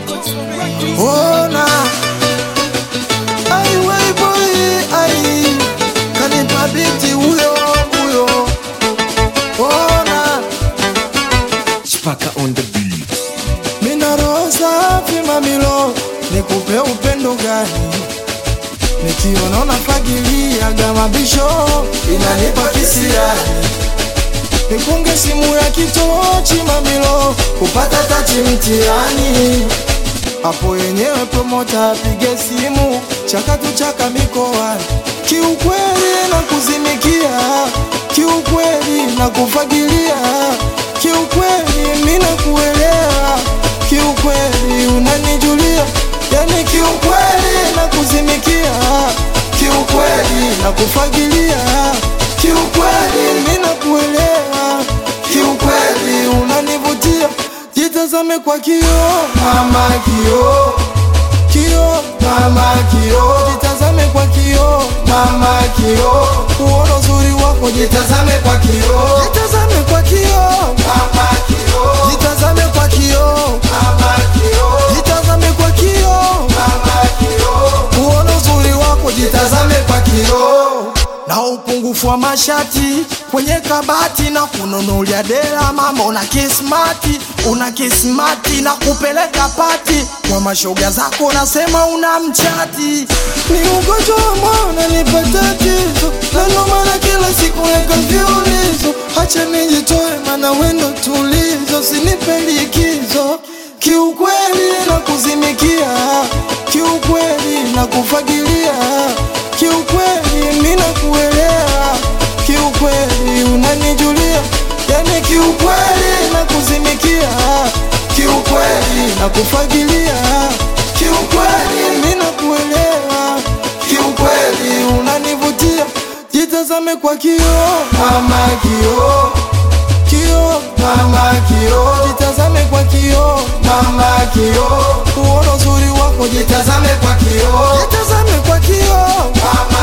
Ona ai wei boy ai kanipa binti huyo huyo Ona Chipaka on the beat. mina roho safi mamilo nikupe upendo gani nikiona unafagilia gamabisho inanipa kisirani nikunge simu ya kitochi mamilo kupata tachi mtiani hapo yenyewe promota apige simu chakatu chaka mikoani kiukweli na kuzimikia kiukweli na kufagilia kiukweli mina kuelewa kiukweli unanijulia yani kiukweli na kuzimikia kiukweli na kufagilia kiukweli mina kuelewa kiukweli unanivutia jitazame kwa kio mama kio kio mama kio jitazame kwa kio mama kio uona uzuri wako jitazame kwa kio jitazame kwa kio mama kio jitazame kwa kio mama kio jitazame kwa kio mama kio uona uzuri wako jitazame kwa kio na upungufu wa mashati kwenye kabati na kununulia dela mama una kismati una kismati na kupeleka pati kwa mashoga zako nasema una mchati ni ugonjwa wa moyo unanipa tatizo na ndo maana kila siku weka viulizo hacha nijitoe mana wendo tulizo sinipe likizo kiukweli na kuzimikia kiukweli na kufagilia kiukweli mina kuelewa kiukweli unanijulia yani kiukweli na kuzimikia kiukweli na kufagilia kiukweli mina kuelewa kiukweli unanivutia jitazame kwa kio mama kio kio mama kio jitazame kwa kio mama kio uona uzuri wako jitazame kwa kio jitazame kwa kio mama